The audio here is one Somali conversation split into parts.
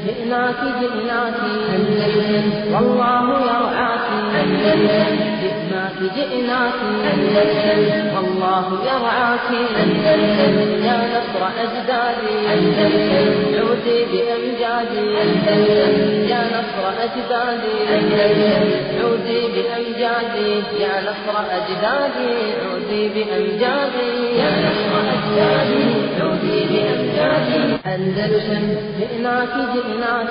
جئناك جئناك أندلس والله يرعاك أندلس جئناك جئناك أندلس والله يرعاك أندلس يا نصر أجدادي أندلس عودي بأمجادي أندلس يا نصر أجدادي أندلس عودي بأمجادي يا نصر أجدادي عودي بأمجادي يا نصر أجدادي عودي بأمجادي أندلس جئناك جئناك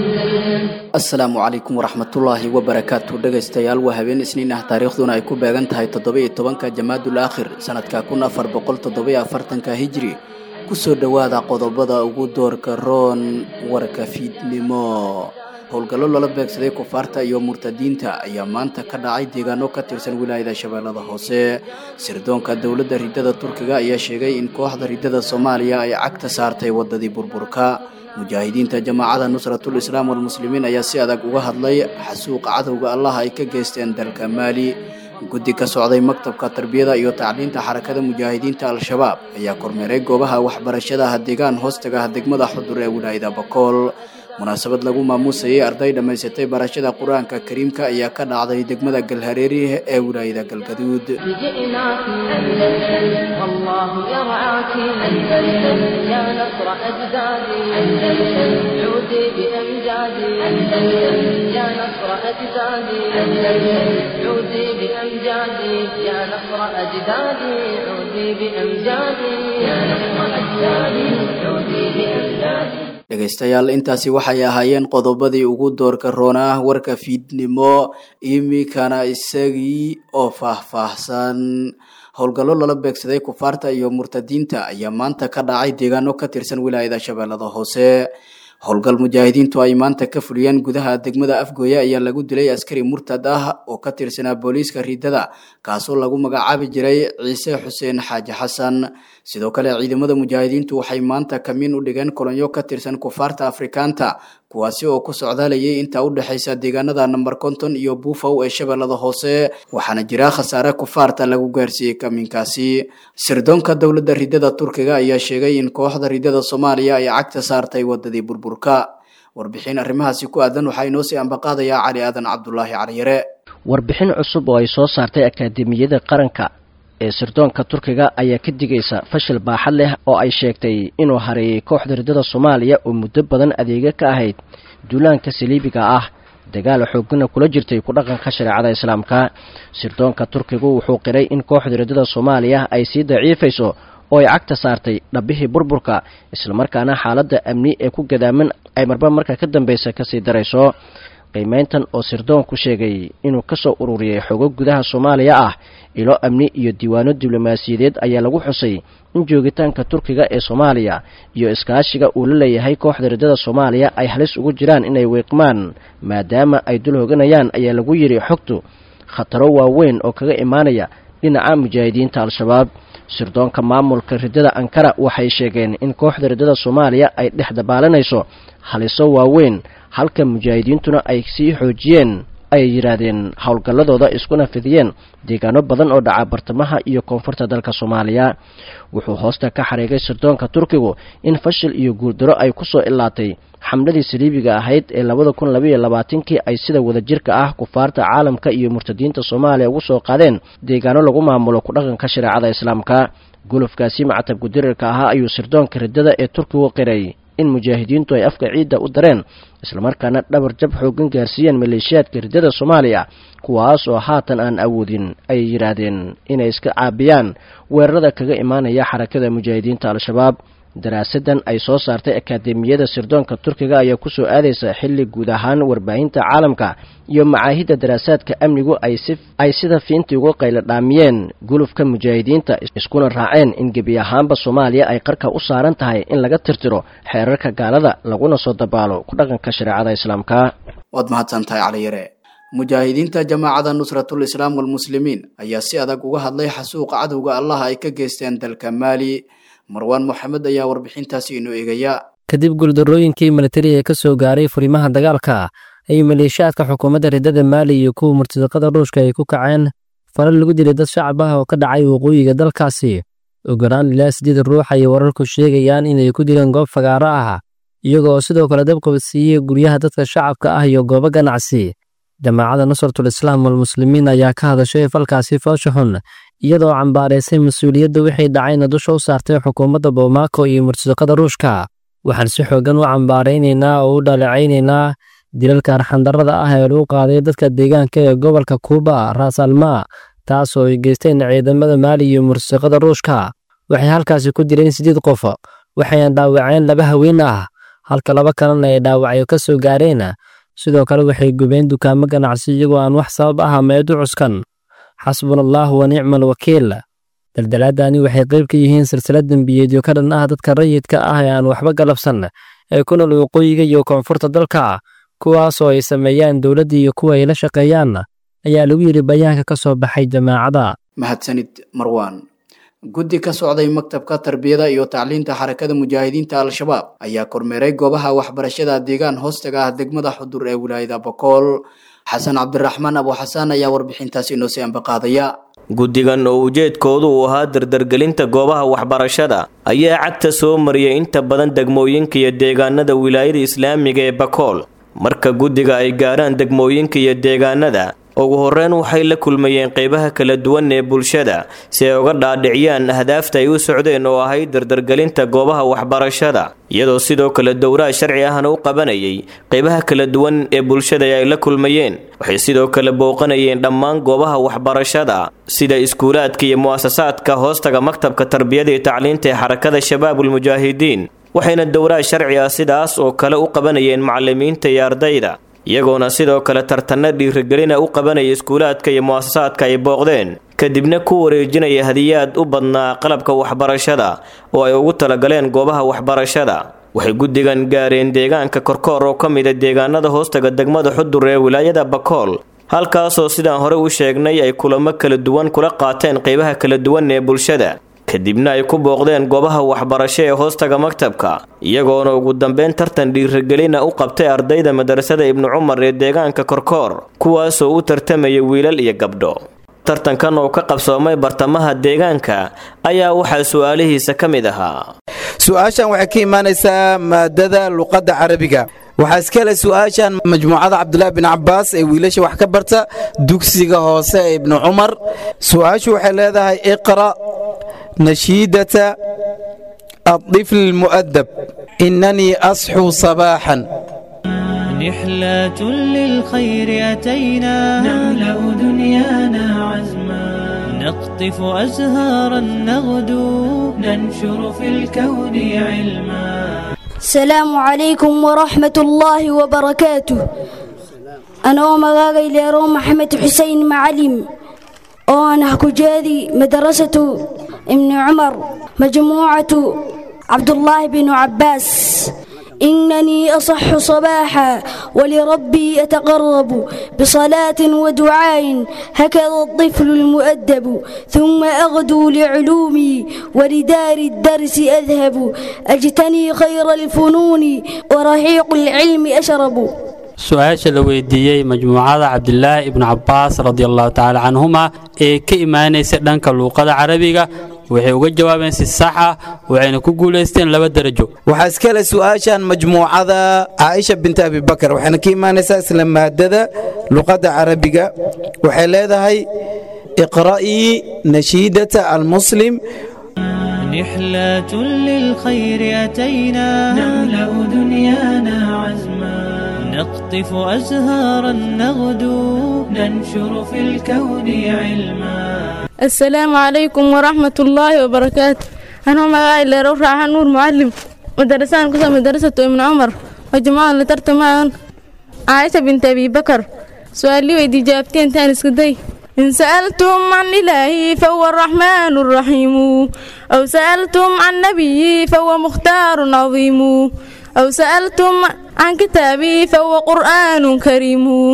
أندلس asalaamu calaykum waraxmatullaahi wabarakaatu dhegaystayaal waa habeen isniin ah taariikhduna ay ku beegan tahay toddoba-iyo tobanka jamaadul aakhir sanadka kun afar boqol toddoba-iyo afartanka hijri kusoo dhowaada qodobada ugu doorka roon warka fiidnimo howlgallo lala beegsaday kufaarta iyo murtadiinta ayaa maanta ka dhacay deegaano ka tirsan wilaayada shabeellada hoose sirdoonka dowladda ridada turkiga ayaa sheegay in kooxda ridada soomaaliya ay cagta saartay wadadii burburka mujaahidiinta jamaacada nusratul islaam walmuslimiin ayaa si adag uga hadlay xasuuqa cadowga allah ay ka geysteen dalka maali guddi ka socday maktabka tarbiyada iyo tacliinta xarakada mujaahidiinta al-shabaab ayaa kormeeray goobaha waxbarashadaha deegaan hoostaga degmada xudur ee wilaayada bakool munaasabad lagu maamuusayay arday dhammaysatay barashada qur-aanka kariimka ayaa ka dhacday degmada galhareeri ee wilaayada galgaduud جئناك أندلس والله يرعاك أندلس يا نصر أجدادي أندلس عودي بأمجادي أندلس يا نصر أجدادي أندلس عودي بأمجادي يا نصر أجدادي عودي بأمجادي يا نصر أجدادي عودي بأمجادي dhegaystayaal intaasi waxay ahaayeen qodobadii ugu doorka roonaa warka fiidnimo imikana isagii oo faahfaahsan howlgallo lala beegsaday kufaarta iyo murtadiinta ayaa maanta ka dhacay deegaano ka tirsan wilaayada shabeellada hoose howlgal mujaahidiintu ay maanta ka fuliyeen gudaha degmada afgooye ayaa lagu dilay askari murtad ah oo ka tirsanaa booliiska riidada kaasoo lagu magacaabi jiray ciise xuseen xaaji xasan sidoo kale ciidamada mujaahidiintu waxay maanta kamiin u dhigeen kolonyo ka tirsan kufaarta afrikaanta kuwaasi oo ku socdaalayay inta u dhexaysa deegaanada namber konton iyo buufow ee shabeellada hoose waxaana jira khasaare kufaarta lagu gaarsiiyey kamiinkaasi sirdoonka dowladda ridada turkiga ayaa sheegay in kooxda ridada soomaaliya ay cagta saartay wadadii burburka warbixin arrimahaasi ku aadan waxaa inoo sii ambaqaadayaa cali aadan cabdulaahi caliyare warbixin cusub oo ay soo saartay akaademiyada qaranka ee sirdoonka turkiga ayaa ka digaysa fashil baaxad leh oo ay sheegtay inuu hareeyay kooxda ridada soomaaliya oo muddo badan adeega ka ahayd duulaanka saliibiga ah dagaal xoogana kula jirtay ku dhaqanka shareecada islaamka sirdoonka turkigu wuxuu qiray in kooxda ridada soomaaliya ay sii daciifayso oo ay cagta saartay dhabbihii burburka islamarkaana xaaladda amni ee ku gadaaman ay marba marka ka dambeysa kasii darayso qiimeyntan oo sirdoonku sheegay inuu kasoo ururiyey xogo gudaha soomaaliya ah ilo amni iyo diiwaano diblomaasiyadeed ayaa lagu xusay in joogitaanka turkiga ee soomaaliya iyo iskaashiga uu la leeyahay kooxda ridada soomaaliya ay halis ugu jiraan inay wiiqmaan maadaama ay dul hoganayaan ayaa lagu yidhi xogtu khataro waaweyn oo kaga imaanaya dhinaca mujaahidiinta al-shabaab sirdoonka maamulka ridada ankara waxay sheegeen in kooxda ridada soomaaliya ay dhex dabaalanayso haliso waaweyn halka mujaahidiintuna ay sii xoojiyeen ay yidhaahdeen howlgalladooda iskuna fidiyeen deegaano badan oo dhaca bartamaha iyo koonfurta dalka soomaaliya wuxuu hoosta ka xariigay sirdoonka turkigu in fashil iyo guuldaro ay kusoo ilaatay xamladii saliibiga ahayd ee labada kun labaiyo labaatankii ay sida wadajirka ah kufaarta caalamka iyo murtadiinta soomaaliya ugu soo qaadeen deegaano lagu maamulo ku dhaqanka shareecada islaamka gulufkaasi macatabku dirirka ahaa ayuu sirdoonka ridada ee turkigu qiray in mujaahidiintu ay afka ciidda u dareen islamarkaana dhabar jab xoogan gaarsiiyeen maleeshiyaadka ridada soomaaliya kuwaas oo haatan aan awoodin ayay yidhaahdeen inay iska caabiyaan weerarada kaga imaanaya xarakada mujaahidiinta al-shabaab daraasadan ay soo saartay akaademiyada sirdoonka turkiga ayaa kusoo aadaysa xilli guud ahaan warbaahinta caalamka iyo macaahidda daraasaadka amnigu ay sida fiintii uga qaylo dhaamiyeen gulufka mujaahidiinta iskuna raaceen in gebi ahaanba soomaaliya ay qarka u saaran tahay in laga tirtiro xeerarka gaalada laguna soo dabaalo ku dhaqanka shareecada islaamka waad mahadsantahay caliyare mujaahidiinta jamaacada nusratul islaam walmuslimiin ayaa si adag uga hadlay xasuuqa cadowga allah ay ka geysteen dalka maali marwaan moxamed ayaa warbixintaasi inoo eegaya kadib guuldarrooyinkii militari ee ka soo gaaray furimaha dagaalka ay maleeshiyaadka xukuumadda ridada maali iyo kuwa murtadaqada ruushka ay ku kaceen falal lagu dilay dad shacab ah oo ka dhacay waqooyiga dalkaasi ugu yaraan ilaa siddeed ruux ayay wararku sheegayaan inay ku dileen goob fagaaro ah iyagoo sidoo kale dabqabadsiiyey guryaha dadka shacabka ah iyo goobo ganacsi jamaacadda nusratul islaam walmuslimiin ayaa ka hadashay falkaasi foosha xun iyadoo cambaaraysay mas-uuliyadda wixii dhacayna dusha u saartay xukuumadda bomaako iyo murtadaqada ruushka waxaan si xoogan u cambaaraynaynaa oo u dhaleecaynaynaa dilalka arxandarrada ah ee lagu qaaday dadka deegaanka ee gobolka kuuba raas almaa taas oo ay geysteen ciidamada maali iyo murtadaqada ruushka waxay halkaasi ku dileen siddeed qof waxayna dhaawaceen laba haween ah halka laba kalena ay dhaawacyo ka soo gaareen sidoo kale waxay gubeen dukaamo ganacsi iyagoo aan wax sabab ah meedu cuskan xasbuna allaahu wa nicmal wakiil daldalaadani waxay qayb ka yihiin silsilad dembiyeedyo ka dhan ah dadka rayidka ah ee aan waxba galabsan ee ku nool waqooyiga iyo koonfurta dalka kuwaasoo ay sameeyaan dowladda iyo kuwa ay la shaqeeyaan ayaa lagu yidhi bayaanka ka soo baxay jamaacada mahadsanid marwaan guddi ka socday maktabka tarbiyada iyo tacliinta xarakada mujaahidiinta al-shabaab ayaa kormeeray goobaha waxbarashada deegaan hoostaga ah degmada xudur ee wilaayada bokool xasan cabdiraxmaan abu xasaan ayaa warbixintaasi inoo sii ambaqaadaya guddigan oo ujeedkoodu uu ahaa dardargelinta goobaha waxbarashada ayaa cagta soo mariyay inta badan degmooyinka iyo deegaanada wilaayada islaamiga ee bakool marka guddiga ay gaaraan degmooyinka iyo deegaanada ugu horreyn waxay la kulmayeen qeybaha kala duwan ee bulshada si ay uga dhaadhiciyaan ahdaafta ay u socdeen oo ahayd dardargelinta goobaha waxbarashada iyadoo sidoo kale dowraha sharci ahna u qabanayay qeybaha kala duwan ee bulshada ay la kulmayeen waxay sidoo kale booqanayeen dhammaan goobaha waxbarashada sida iskuulaadka iyo mu'asasaadka hoostaga maktabka tarbiyada iyo tacliinta ee xarakada shabaabulmujaahidiin waxayna dowraha sharci ah sidaas oo kale u qabanayeen macalimiinta iyo ardayda iyagoona sidoo kale tartanno dhiirigelina u qabanaya iskuulaadka iyo mu'asasaadka ay booqdeen kadibna ku wareejinaya hadiyaad u badnaa qalabka waxbarashada oo ay ugu talagaleen goobaha waxbarashada waxay guddigan gaareen deegaanka korkoor oo ka mida deegaanada hoostaga degmada xudur ee wilaayada bakool halkaasoo sidaan hore u sheegnay ay kulamo kala duwan kula qaateen qeybaha kala duwan ee bulshada kadibna ay ku booqdeen goobaha waxbarasho ee hoostaga maktabka iyagoona ugu dambeyn tartan dhiirigelina u qabtay ardayda madrasada ibnu cumar ee deegaanka korkoor kuwaasoo u tartamaya wiilal iyo gabdho tartankan oo ka qabsoomay bartamaha deegaanka ayaa waxaa su-aalihiisa ka mid ahaa su-aashan waxay ka imaanaysaa maadada luqadda carabiga waxaa iska le su-aashan majmuucada cabdulaahi bin cabaas ee wiilasha wax ka barta dugsiga hoose ee ibnu cumar su-aashu waxay leedahay iqra nashiidata الطفل المؤدب إنني أصحو صباحا نحلة للخير أتينا نملأ دنيانا عزما نقطف أزهارا نغدو ننشر في الكون علما السلام عليكم ورحمة الله وبركاته أنا مغاغي ليرو محمد حسين معلم وأنا كجادي مدرسة ابن عمر مجموعة عبد الله بن عباس إنني أصح صباحا ولربي أتقرب بصلاة ودعاء هكذا الطفل المؤدب ثم أغدو لعلومي ولدار الدرس أذهب أجتني خير الفنون ورحيق العلم أشرب su-aasha la weydiiyey majmuucada cabdilaahi ibnu cabaas radiallahu tacaala canhuma ee ka imaanaysa dhanka luuqada carabiga waxay uga jawaabeen si sax ah waxayna ku guulaysteen laba derajo waxaa iska le su-aashan majmuucada caaisha binta abibakar waxayna ka imaanaysaa isla maadada luqadda carabiga waxay leedahay iqra'ii nashiidata almuslim نحلة للخير أتينا نملأ دنيانا عزما نقطف أزهارا نغدو ننشر في الكون علما السلام عليكم ورحمة الله وبركاته أنا مغاي لروح راح نور معلم مدرسان كسا مدرسة ابن عمر وجماعة لترتمان عائشة بنت أبي بكر سؤالي ويدي جابتين تاني سكدي إن سألتم عن إلهي فهو الرحمن الرحيم أو سألتم عن نبيي فهو مختار عظيم أو سألتم عن كتابي فهو قرآن كريم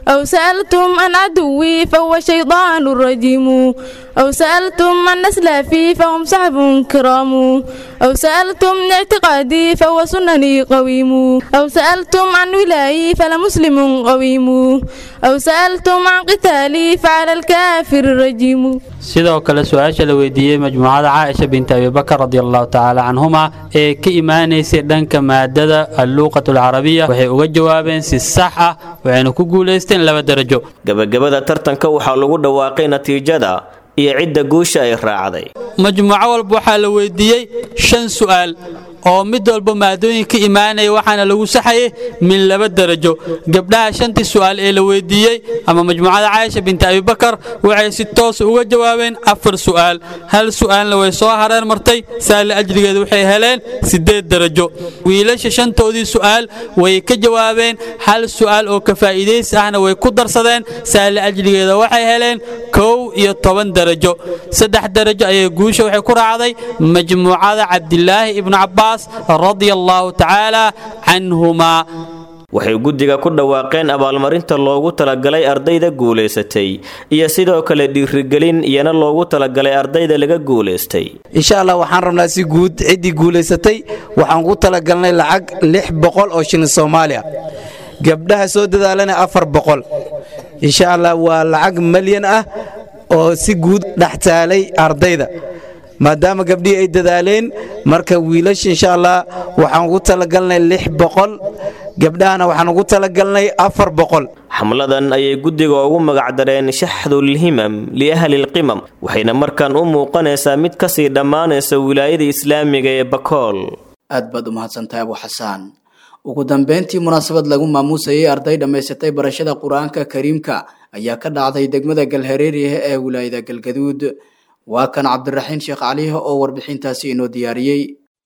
أو سألتم عن عدوي فهو شيطان رجيم أو سألتم عن أسلافي فهم صحب كرام أو سألتم عن اعتقادي فهو سنني قويم أو سألتم عن ولاي فلمسلم قويم أو سألتم عن قتالي فعلى الكافر رجيم sidoo kale su-aasha la weydiiyey majmuucada caaisha binti abibakar radiallahu tacaala canhuma ee ka imaanaysay dhanka maadada alluuqat alcarabiya waxay uga jawaabeen si sax ah waxayna ku guulaysteen laba darajo gabagabada tartanka waxaa lagu dhawaaqay natiijada iyo cidda guusha ay raacday majmuuco walba waxaa la weydiiyey shan su'aal oo mid walba maadooyin ka imaanaya waxaana lagu saxayay min laba darajo gabdhaha shantii su'aal ee la weydiiyey ama majmuucada caaisha binti abibakar waxay si toos uga jawaabeen afar su'aal hal su'aalna way soo hareer martay saali ajrigeeda waxay heleen siddeed darajo wiilasha shantoodii su'aal way ka jawaabeen hal su'aal oo ka faa'iidaysi ahna way ku darsadeen saali ajrigeeda waxay heleen kow iyo toban darajo saddex darajo ayay guusha waxay ku raacday majmuucada cabdilaahi ibnu cabbaas radia allahu tacaala canhumaa waxay guddiga ku dhawaaqeen abaalmarinta loogu talagalay ardayda guulaysatay iyo sidoo kale dhiirigelin iyana loogu talagalay ardayda laga guulaystay insha allah waxaan rabnaa si guud ciddii guulaysatay waxaan ku talagalnay lacag lix boqol oo shilin soomaaliya gabdhaha soo dadaalana afar boqol insha allah waa lacag malyan ah oo si guud dhex taalay ardayda maadaama gabdhihii ay dadaaleen marka wiilasha insha allah waxaan ugu talagalnay lix boqol gabdhahana waxaan ugu talagalnay afar boqol xamladan ayay guddiga ugu magacdareen shaxdulhimam liahlilqimam waxayna markaan u muuqanaysaa mid kasii dhammaanaysa wilaayada islaamiga ee bakool aad baad u mahadsantahay abu xasaan ugu dambeyntii munaasabad lagu maamuusayay arday dhammaysatay barashada qur-aanka kariimka ayaa ka dhacday degmada galhareeriah ee wilaayada galgaduud waa kan cabdiraxiin sheekh caliih oo warbixintaasi inoo diyaariyey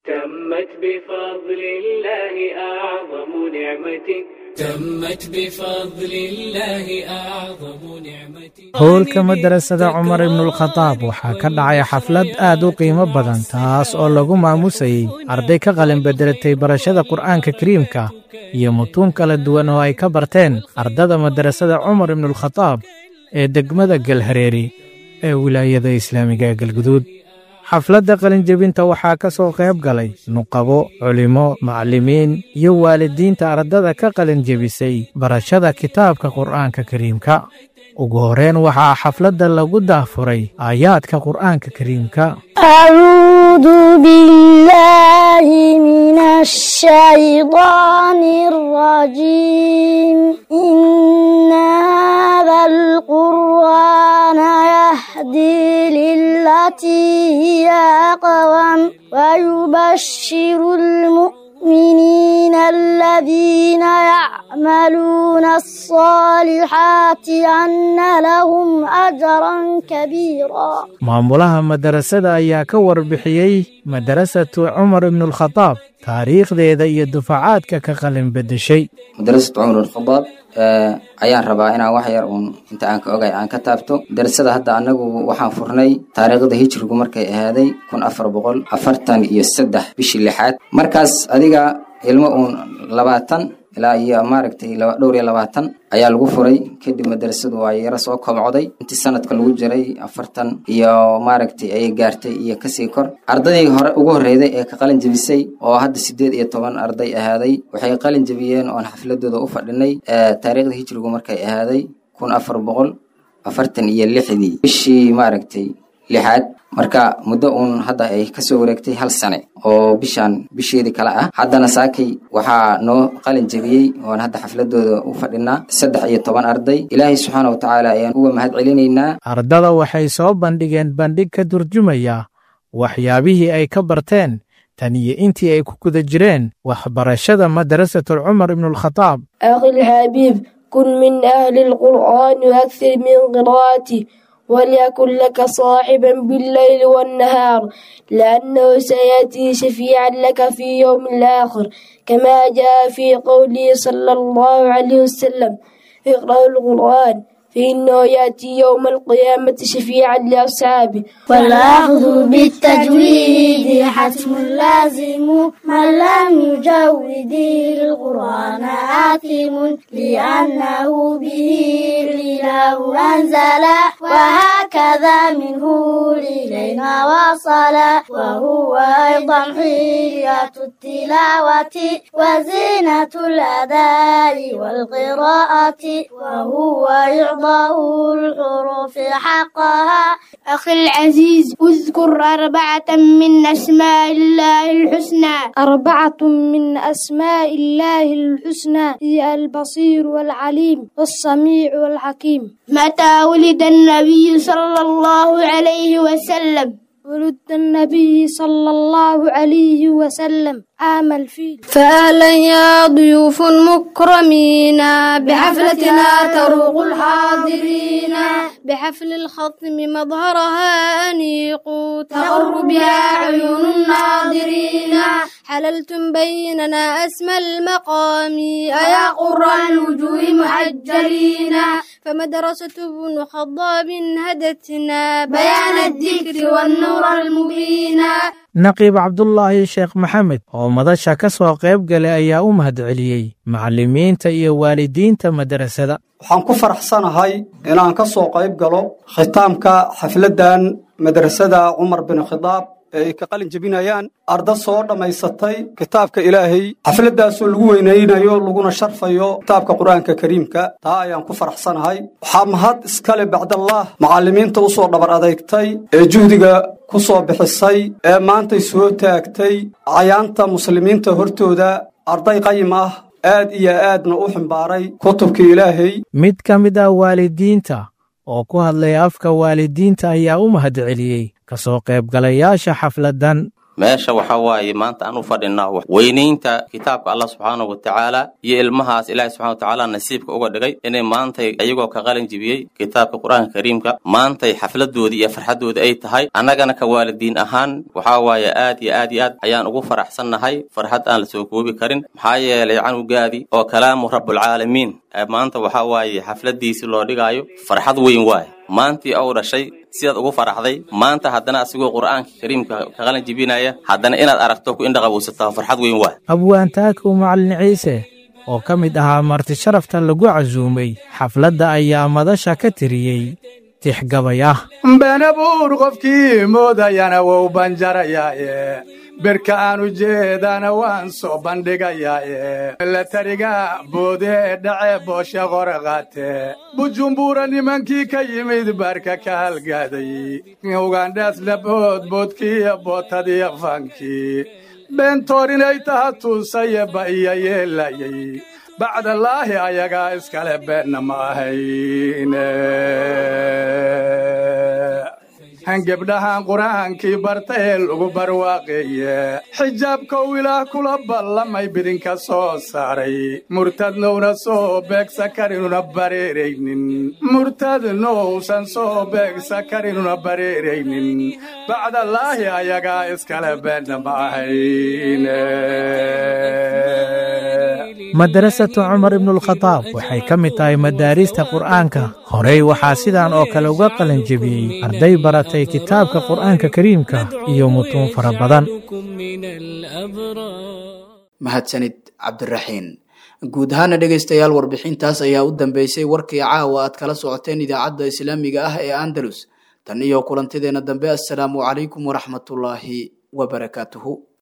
تمت بفضل الله أعظم نعمة تمت بفضل الله أعظم نعمة howlka madarasada cumar ibnulkhadaab waxaa ka dhacay xaflad aad u qiimo badan taas oo lagu maamusayey arday ka qalin bedelatay barashada qur'aanka kariimka iyo mutuun kala duwan oo ay ka barteen ardada madarasada cumar ibnulkhadaab ee degmada galhareeri ee wilaayada islaamiga ee galguduud xafladda qalinjebinta waxaa ka soo qayb galay nuqabo culimo macallimiin iyo waalidiinta ardada ka qalinjebisay barashada kitaabka qur'aanka kariimka ugu horeen waxaa xafladda lagu daafuray aayaadka qur'aanka kariimka أعوذ بالله من الشيطان الرجيم إن هذا القرآن يهدي للتي هي أقوم ويبشر المؤمنين الذين يعملون الصالحات أن لهم أجرا كبيرا maamulaha madarasada ayaa ka warbixiyey madarasatu cumar ibnulkhadaab taariikhdeeda iyo dufacaadka ka qalin beddeshay madarasad cumar alkhadaab ayaan rabaa inaan wax yar uun inta aan ka ogay aan ka taabto madarasada hadda anagu waxaan furnay taariikhda hijrigu markay ahaaday kun afar boqol afartan iyo saddex bishii lixaad markaas adiga ilmo uun labaatan ilaa iyo maaragtay dhowr iyo labaatan ayaa lagu furay kadib madarasadu waa yaro soo kobcday intii sanadka lagu jiray afartan iyo maaragtay ayay gaartay iyo kasii kor ardadii hore ugu horreyday ee ka qalin jebisay oo hadda sideed iyo toban arday ahaaday waxay qalin jebiyeen oon xafladooda u fadhinay taariikhda hijrigu markay ahaaday kun afar boqol afartan iyo lixdii bishii maaragtay lixaad marka muddo uun hadda ay kasoo wareegtay hal sane oo bishaan bisheedii kale ah haddana saakay waxaa noo qalin jebiyey oon hadda xafladooda u fadhinaa saddex iyo toban arday ilaahay subxaana wa tacaala ayaan uga mahad celinaynaa ardada waxay soo bandhigeen bandhig ka turjumaya waxyaabihii ay ka barteen tan iyo intii ay ku guda jireen waxbarashada madrasatul cumar ibnulkhadaab أخي الحبيب كن من أهل القرآن وأكثر من قراءته وليكن لك صاحبا بالليل والنهار لأنه سيأتي شفيعا لك في يوم الآخر كما جاء في قوله صلى الله عليه وسلم اقرأوا القرآن فإنه يأتي يوم القيامة شفيعا لأصحابه والأخذ بالتجويد حتم لازم من لم يجود القرآن حاكم لأنه به الإله أنزل وهكذا منه إلينا وصل وهو أيضا حية التلاوة وزينة الأداء والقراءة وهو إعضاء الحروف حقها أخي العزيز اذكر أربعة من أسماء الله الحسنى أربعة من أسماء الله الحسنى هي البصير والعليم والسميع والحكيم متى ولد النبي صلى الله عليه وسلم ولد النبي صلى الله عليه وسلم عام الفيل فأهلا يا ضيوف مكرمين بحفلتنا تروق الحاضرين بحفل الخطم مظهرها أنيق تغر بها عيون الناظرين حللتم بيننا أسمى المقام أيا قر الوجوه محجلين فمدرسة ابن خضاب هدتنا بيان الذكر والنور المبين naqiib cabdulaahi sheekh maxamed oo madasha ka soo qayb galay ayaa u mahadceliyey macallimiinta iyo waalidiinta madrasada waxaan ku faraxsanahay inaan ka soo qayb galo khitaamka xafladdan madrasada cumar bin khidaab ee ay ka qalin jebinayaan arda soo dhammaysatay kitaabka ilaahay xafladdaasoo lagu weynaynayo laguna sharfayo kitaabka qur'aanka kariimka taa ayaan ku faraxsanahay waxaa mahad iskale bacdallaah macallimiinta u soo dhabar adeygtay ee juhdiga ku soo bixisay ee maantay soo taagtay cayaanta muslimiinta hortooda arday qayim ah aad iyo aadna u ximbaaray kutubka ilaahay mid ka mid ah waalidiinta oo ku hadlay afka waalidiinta ayaa u mahadceliyey ka soo qaybgalayaasha xafladdan meesha waxaa waaye maanta aan u fadhinaa weynaynta kitaabka allah subxaanahu wa tacaala iyo ilmahaas ilaahi subxana wa tacaala nasiibka uga dhigay inay maantay ayagoo ka qalin jibiyey kitaabka qur-aanka kariimka maantay xafladoodii iyo farxaddoodii ay tahay annagana ka waalidiin ahaan waxaa waaye aad iyo aad iyo aad ayaan ugu faraxsannahay farxad aan la soo koobi karin maxaa yeelay canugaadii oo kalaamu rabbulcaalamiin maanta waxaa waaye xafladiisii loo dhigaayo farxad weyn waaye maantii ou dhashay sidaad ugu faraxday maanta haddana asigoo qur'aanka kariimka ka qalin jibinaya haddana inaad aragto ku indhaqabowsataa farxad weyn waa abwaantaakow macallin ciise oo ka mid ahaa marti sharafta lagu casuumay xafladda ayaa madasha ka tiriyey tixgabayah benabuur qofkii moodayana wou banjarayaaye birka aan ujeedana waan soo bandhigayaaye la tariga boodee dhace booshe qore qaate bujumbura nimankii ka yimid baarka ka halgaaday ugandhaasna boodboodkiiyo bootadiyo fankii beentoor inay taha tuusaye ba iyo yeelayay bacdallaahi ayagaa iskale beenna ma ahayne gebdhahan qur'aankii barta ee lagu barwaaqeeye xijaabkow ilaah kula ballamay bidinka soo saaray murtadnowna soo beegsa karinuna bareeraynin murtadnowsan soo beegsa karinuna bareeraynin bacdallaahi ayagaa iskale beenna ma ahayne madarasatu cumar ibnualkhadaab waxay ka mid tahay madaarista qur'aanka horey waxaa sidaan oo kale uga qalin jebiyey arday baratay kitaabka qur'aanka kariimka iyo mutuun fara badan mahadsanid cabdiraxiin guud ahaana dhegaystayaal warbixintaas ayaa u dambeysay warkii caawa aad kala socoteen idaacadda islaamiga ah ee andalus tan iyo kulantideenna dambe assalaamu calaykum waraxmatullaahi wabarakaatuhu